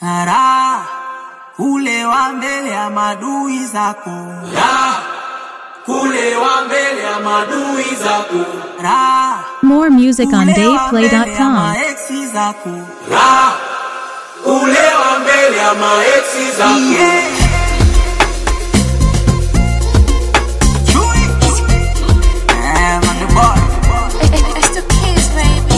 Raha kulewa mbele ya madui zako, Raha kulewa mbele ya madui zako, raha More music on kulewa mbele ya DavePlay.com. maeksi zako. raha kulewa mbele ya maeksi zako. Yeah. Chui. Eh, man, the boy. It's the kids, baby.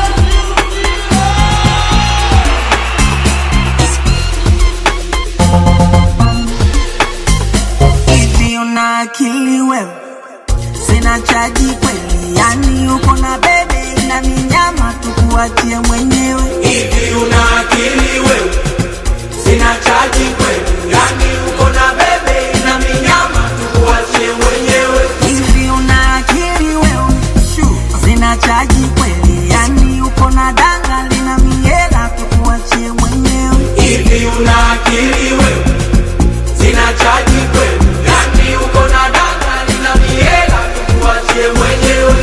Hivi una akili wewe? Sina chaji kweli, yani uko na bebe na minyama tukuachie mwenyewe. Hivi una akili wewe? Sina chaji kweli, yani uko na bebe na minyama tukuachie mwenyewe. Hivi una akili wewe? Sina chaji kweli, yani uko na danga lina miela tukuachie mwenyewe. Hivi una akili wewe? Sina chaji kweli, yani uko na danga lina miela tukuachie mwenyewe.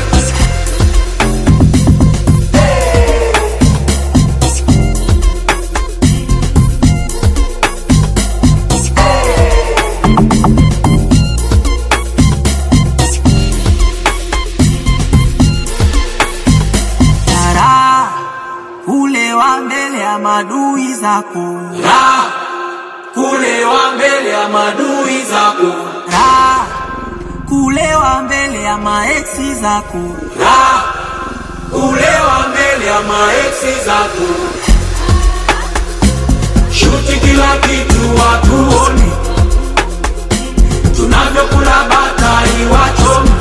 Raha kulewa mbele ya madui zako, Raha kulewa mbele ya madui zako, raha kulewa mbele ya maeksi zako. raha kulewa mbele ya maeksi zako. Shuti kila kitu watuone, tunavyokula batai wachome.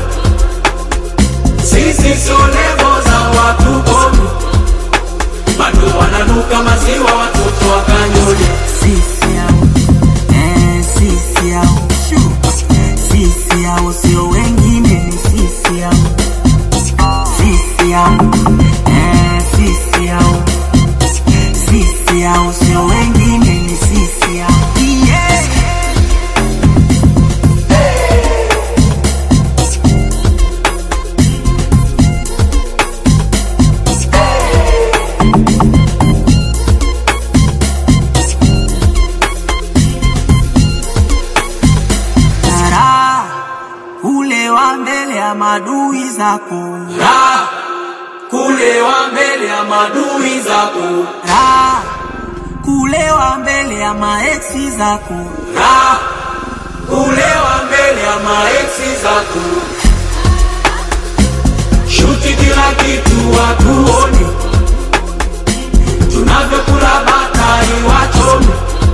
Sisi sio levo za watu kome, bado wananuka maziwa watoto wakanyole. Sisi hao, eh, sisi hao, sisi hao sio wengine, ni sisi hao, sisi hao, eh, sisi hao, sisi hao sio wengine, ni sisi hao. Yeah. Raha kulewa mbele ya madui zako, Raha kulewa mbele ya madui zako, raha kulewa mbele ya maeksi zako, raha kulewa mbele ya maeksi zako. Shuti kila kitu watuone, tunavyokula batai wachome.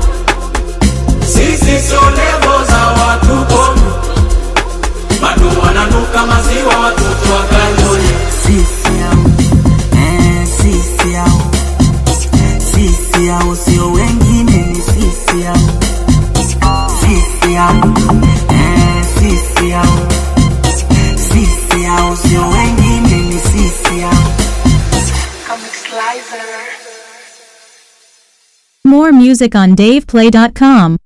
Sisi sio levo za watu kome, bado wananuka maziwa watoto wakanyole. sisi hao, eh, sisi hao, sisi hao sio wengine, ni sisi hao, sisi hao, eh, sisi hao, sisi hao sio wengine, ni sisi hao. More music on DavePlay.com.